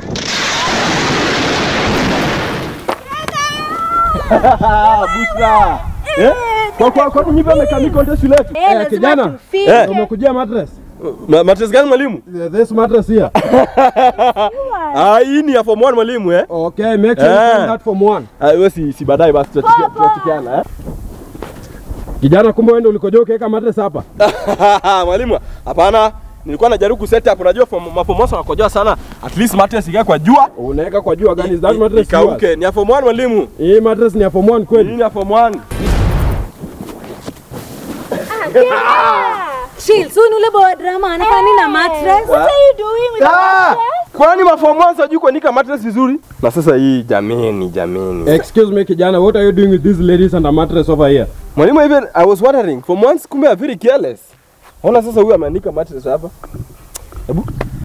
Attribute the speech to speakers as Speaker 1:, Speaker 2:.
Speaker 1: Bushra. Eh? Kwa kwa kwa nini mechanic contest shule yetu?
Speaker 2: Eh,
Speaker 3: Eh,
Speaker 2: lazima
Speaker 3: kijana.
Speaker 2: tufike.
Speaker 1: Eh. Umekujia mattress?
Speaker 3: Ma- Mattress gani mwalimu?
Speaker 1: This mattress here.
Speaker 3: Ah, hii ni ya form 1 mwalimu eh?
Speaker 1: Okay, make sure you
Speaker 3: Eh.
Speaker 1: find that from one.
Speaker 3: Ah, wewe si si baadaye basi tutatikia- tutatikiana eh?
Speaker 1: Kijana, kumbe wewe ndio ulikojoa ukaweka mattress hapa.
Speaker 3: Mwalimu, hapana. Nilikuwa najaribu set up, unajua form- mafomosa wanakojoa sana. At least mattress ikae kwa jua.
Speaker 1: Unaweka kwa jua gani? Is that mattress yours?
Speaker 3: Ikauke. Ni ya form 1 mwalimu.
Speaker 1: Hii mattress ni ya form one
Speaker 3: Hii
Speaker 1: kweli?
Speaker 3: ni ya form 1.
Speaker 2: Chill, so ni ule boy wa drama anafanya nini na mattress? What are you doing with the
Speaker 3: Ah!
Speaker 2: mattress?
Speaker 3: Kwani maform 1 sijui kuandika mattress vizuri? Na sasa hii jameni, jameni.
Speaker 1: Excuse me kijana, what are you doing with these ladies and a mattress over here?
Speaker 3: Mwalimu, even I was wondering, form 1 kumbe are very careless. Ona sasa huyu ameandika mattress hapa. Hebu